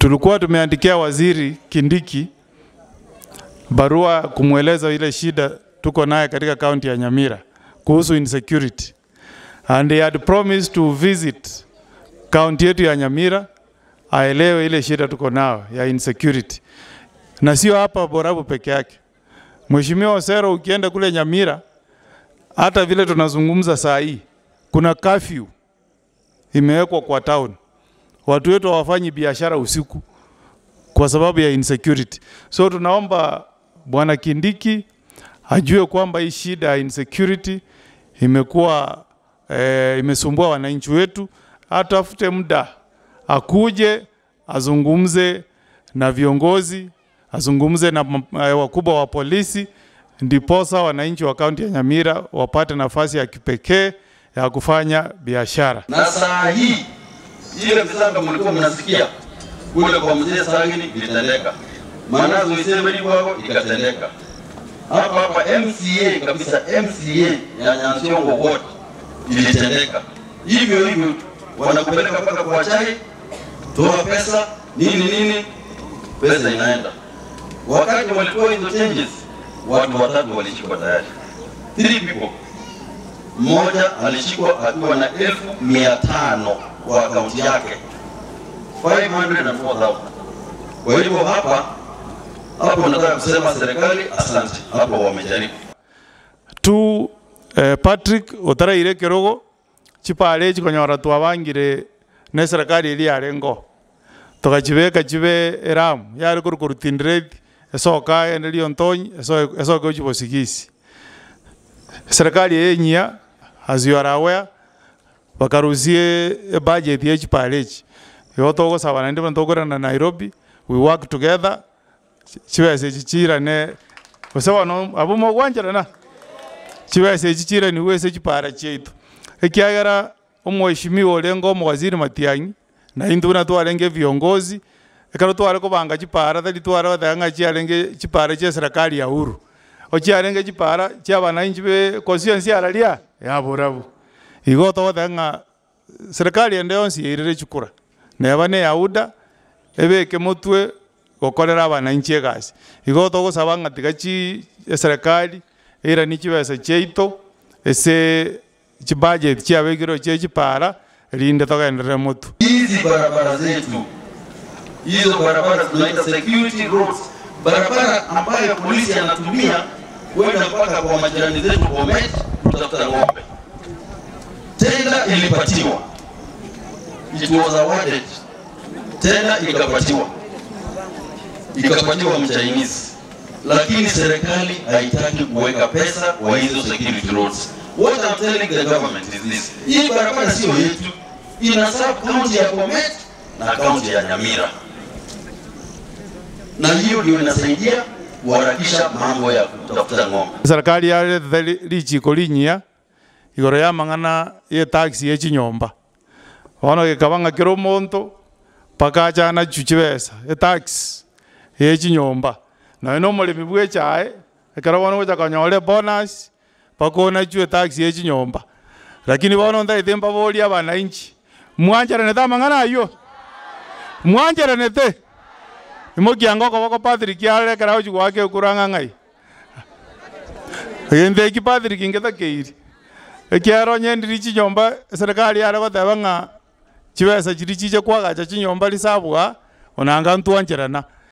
tulikuwa tumeandikia waziri Kindiki barua kumweleza ile shida tuko naye katika kaunti ya Nyamira kuhusu insecurity and he had promised to visit kaunti yetu ya Nyamira aelewe ile shida tuko nao ya insecurity, na sio hapa Borabu peke yake. Mheshimiwa Osero, ukienda kule Nyamira, hata vile tunazungumza saa hii, kuna curfew imewekwa kwa town, watu wetu hawafanyi biashara usiku kwa sababu ya insecurity. So tunaomba Bwana Kindiki ajue kwamba hii shida ya insecurity imekuwa e, imesumbua wananchi wetu, atafute muda akuje azungumze na viongozi, azungumze na e, wakubwa wa polisi, ndiposa wananchi wa kaunti ya Nyamira wapate nafasi ya kipekee ya kufanya biashara. Na saa hii ile visanga mlikuwa mnasikia kule kwa mzee Sagini ilitendeka, Manazo Isebeli kwako ikatendeka, hapa hapa MCA kabisa, MCA ya Nyansiongo wote ilitendeka hivyo hivyo, wanakupeleka mpaka kwa chai, toa pesa nini nini, pesa inaenda. Wakati walitoa hizo changes, watu watatu walishikwa tayari, three people. Mmoja alishikwa akiwa na elfu mia tano kwa akaunti yake 504,000. Kwa hivyo hapa hapo nataka kusema serikali asante, hapo wamejaribu. tu eh, Patrick otaraire kerogo chipare chikonyora twabangire ne serikali ili yare ngo tugachibeka chibe eramu yare kuru kurutindire esoka ende liontonyi eso- esoka uchibosigisi serikali yenyia as you are aware bakarusie budget ye chipare echi igo togosabana ndi bantokorana na Nairobi we work together chibese chichirane osebano abo mogwancherana chibese echi chirani wese chipara chaitu ekiagera omweshimiwa orenga omowaziri Matiang'i na indu buna twarenge viongozi ekero tware kobanga chipara tari tware batega ng'a chiarenge chipara chia serikali ya Uhuru ochiarenge chipara chia bananchi be constituency ara ria ya Borabu igo togotega ng'a serikali ende yonsi yairire chikura neba ne yauda ebeke motwe gokorera abananchi egasi igo togosaba ng'a tiga chi eserikali eirani chibesa chiaito ase chibudget chiabekirwe chia chipara rinde togenderere motu Hizi barabara zetu, hizo barabara tunaita security roads, barabara ambayo polisi anatumia kwenda mpaka kwa majirani zetu Bomet kutafuta ng'ombe. Tenda ilipatiwa, it was awarded, tenda ikapatiwa, ikapatiwa mchinese, lakini serikali haitaki kuweka pesa kwa hizo security roads. What I'm telling the government is this, hii barabara sio yetu, ina serve county ya Bomet na kaunti ya Nyamira, na hiyo ndio inasaidia kuharakisha mambo ya kutafuta ng'ombe. serikali yarethe richiko rinyia igoro ya mang'ana ya taxi ya chinyomba bono gikaba ng'a kero omonto mpaka achana chu chibesa etaxi ya chinyomba naye na omoremi bwa echae ekero bono gocha konyora bonus mpaka onachu etaxi ya chinyomba lakini bono ntaete mbaboria abananchi mwancheranete amang'ana aywo mwancheranete imokianga okoboko Patrick yarekera ochi gwake okurang'a ng'ai egenteki Patrick ngetakeiri ekiaro nyendiri chinyomba serikali yare goteba ng'a chibesa chiri chiche kwagacha chinyomba risabwa onanga ntwancherana